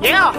Yeah.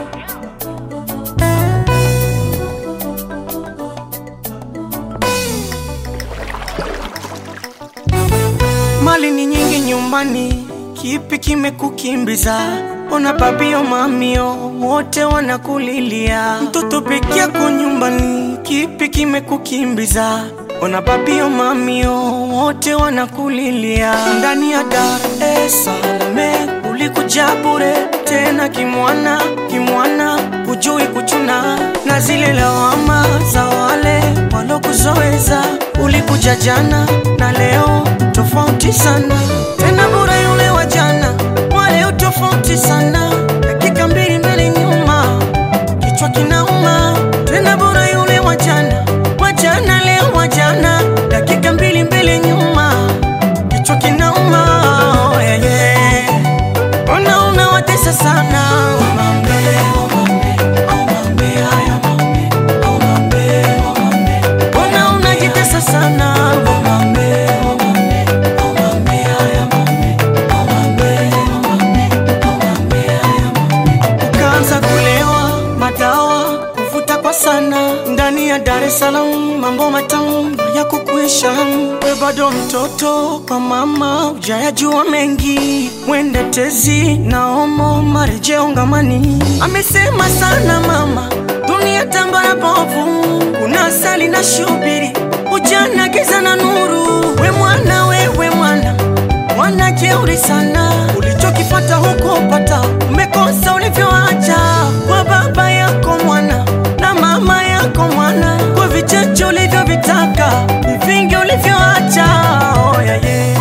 Mali ni nyingi nyumbani, kipi kimekukimbiza? Ona babio mamio wote wanakulilia, mtoto peke yako nyumbani, kipi kimekukimbiza? Ona babio mamio wote wanakulilia, ndani ya Dar es Salaam ulikuja bure tena kimwana kimwana, hujui kuchuna na zile lawama za wale walokuzoeza. Ulikuja jana na leo tofauti sana, tena bure yule wa jana, wale utofauti sana, dakika mbili mbele nyuma, kichwa kinauma. Tena bure yule wa jana, wa jana leo wa jana, dakika mbili mbele nyuma, kichwa kinauma. Oh, yeah, yeah. Ona unawatesa sana Omambe, omambe, omambe, haya mambe, omambe, omambe. Ona unajitesa sana Omambe, omambe, omambe, haya mambe, omambe, omambe, omambe, haya mambe. Ukaanza kulewa madawa kuvuta kwa sana ndani ya Dar es Salaam, mambo matamu ya kukuisha. We bado mtoto kwa mama, ujayajua mengi, mwende tezi na omo marejeo ngamani. Amesema sana mama, dunia tambara bovu, kuna asali na shubiri, ujana giza na nuru. We mwana, wewe mwana mwana jeuri sana, ulichokipata huko pata, umekosa ulivyoacha kwa baba yako mwana na mama yako mwana, kwa vichache ulivyovitaka, vingi ulivyoacha. Oh, yeah, yeah.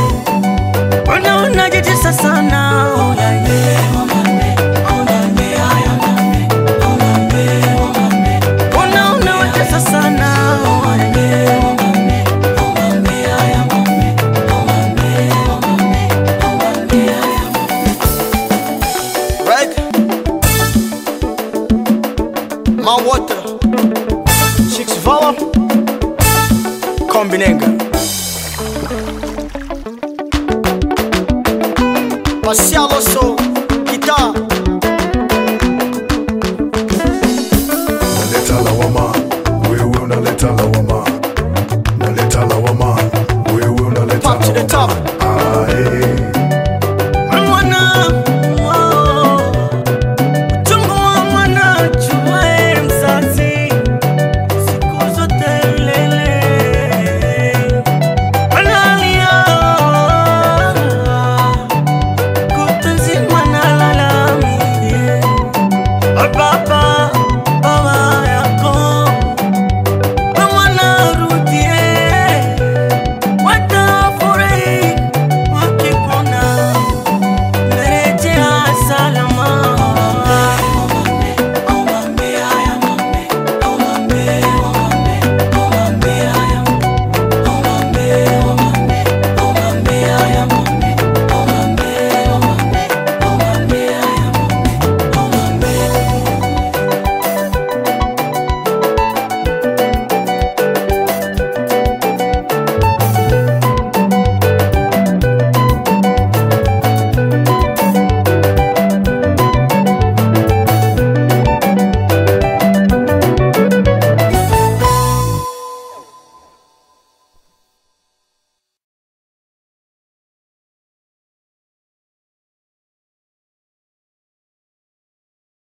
Mbona unajitesa sana? Oh, yeah, yeah. Omambe, omambe, haya mambe, omambe, omambe. Mbona unawatesa sana? Oh, yeah, yeah. Omambe, omambe, haya mambe, omambe, omambe, omambe, haya mambe. Right? My water. Chicks Vala. Kombinenga. Marcial Osso.